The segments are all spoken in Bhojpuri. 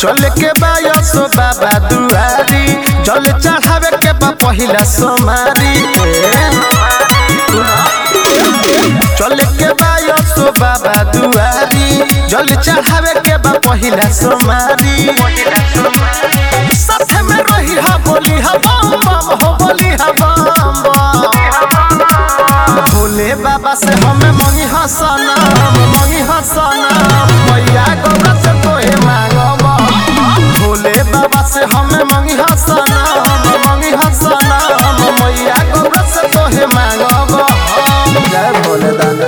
चल के बायसो बाबा दुआरी जल चढ़ावे के बा पहिला सोमारी चल के बायसो बाबा दुआरी जल चढ़ावे के बा पहिला सोमारी साथ में रही हा बोली हा बम बम हो बोली हा बम बम भोले बाबा से हमें मंगी हसना मंगी हसना मैया गौरा से तोहे मांगब भोले बाबा से हमें मंगी हसना मंगी हसना मैया गौरा से तोहे मांगब जय भोले दादा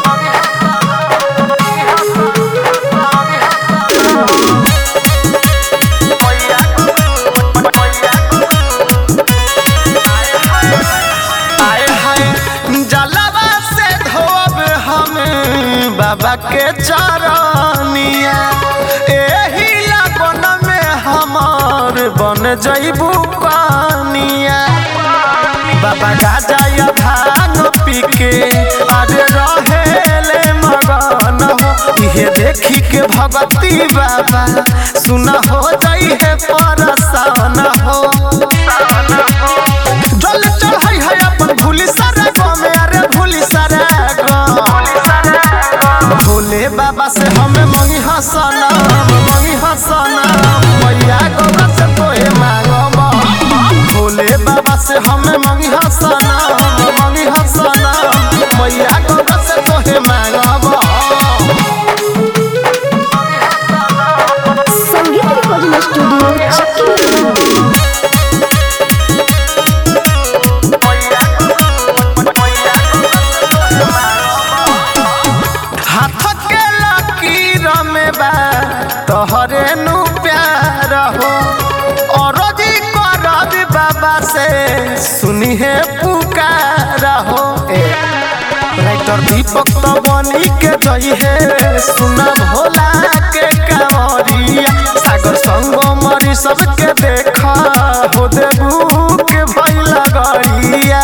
आए हाय जलवा से धोब हमें बाबा के चरनिया एही लगन में हमार बन जइबू कनिया बाबा गाजा या भांग पी के अरे रहेले मगन हो इहे देखी के भगती बाबा सुना हो जाई है परसान हो जल चढ़ाई है अपन भूली सारा गाँव में अरे भूली सारा गाँव भोले बाबा से हमें मंगी हसना मंगी हसना मैया गौरा से तोहे मांगब भोले बाबा से हमें मंगी हसना मंगी हसना मैया गौरा से तोहे मांगब संगीत रिकॉर्डिंग स्टूडियो चक्की हाथ के लकीर में बा तोहरे नु प्यार हो और जी करब बाबा से सुनी है पुकार हो ए, राइटर दीपक तो बनी के जई है सुना भोला के कांवरिया सागर संग मरी सबके देखा हो देबू के भइला गड़िया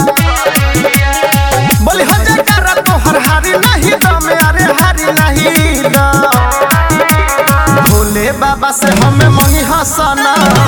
बोली हो जयकारा तोहर हारी नहीं दम अरे हारी नहीं दम भोले बाबा से हमें मंगी हसना